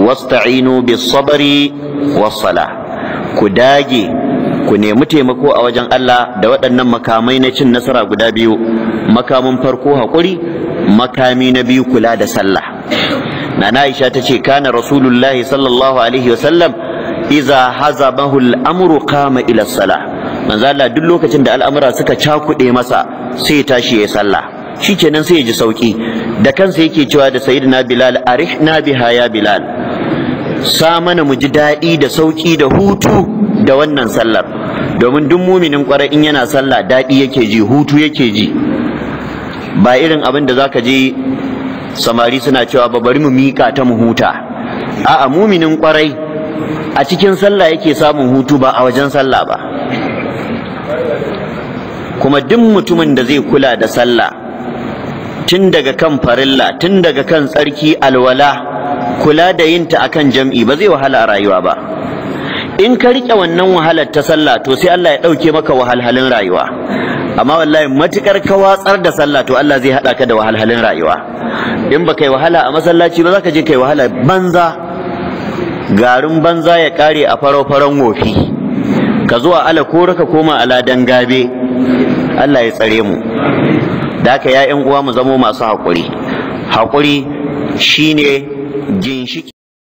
wasta'inu bis sabri was sala ku dage ku nemi taimako a wajen Allah da waɗannan makamai na cin nasara guda biyu makamin farko haƙuri makami na biyu kula da sallah nana Aisha ta ce kana rasulullahi sallallahu alaihi wasallam iza hazabahu al'amru qama ila salah manzo Allah duk lokacin da al'amura suka cakuɗe masa sai ya tashi ya sallah shikenan sai ya ji sauki da kansa yake cewa da sayyidina Bilal arihna biha ya Bilal sa mana mu ji daɗi da sauki da hutu da wannan sallar domin duk muminin kwarai in yana sallah daɗi yake ji hutu yake ji ba irin abin da zaka je samari suna cewa ba bari mu mika ta mu huta a'a muminin kwarai a cikin sallah yake samun hutu ba a wajen sallah ba kuma duk mutumin da zai kula da sallah tun daga kan farilla tun daga kan tsarki alwala kula da yinta akan jam'i ba zai wahala a rayuwa ba in ka riƙe wannan wahalar ta sallah to sai Allah ya ɗauke maka wahalhalin rayuwa amma wallahi matukar ka watsar da sallah to Allah zai haɗa ka da wahalhalin rayuwa in ba kai wahala a masallaci ba za ka je kai wahala banza garin banza ya ƙare a farau-faran wofi ka zuwa ala ko ka koma ala gabe Allah ya tsare mu da haka ya uwa mu zamo masu haƙuri haƙuri shine ginshiki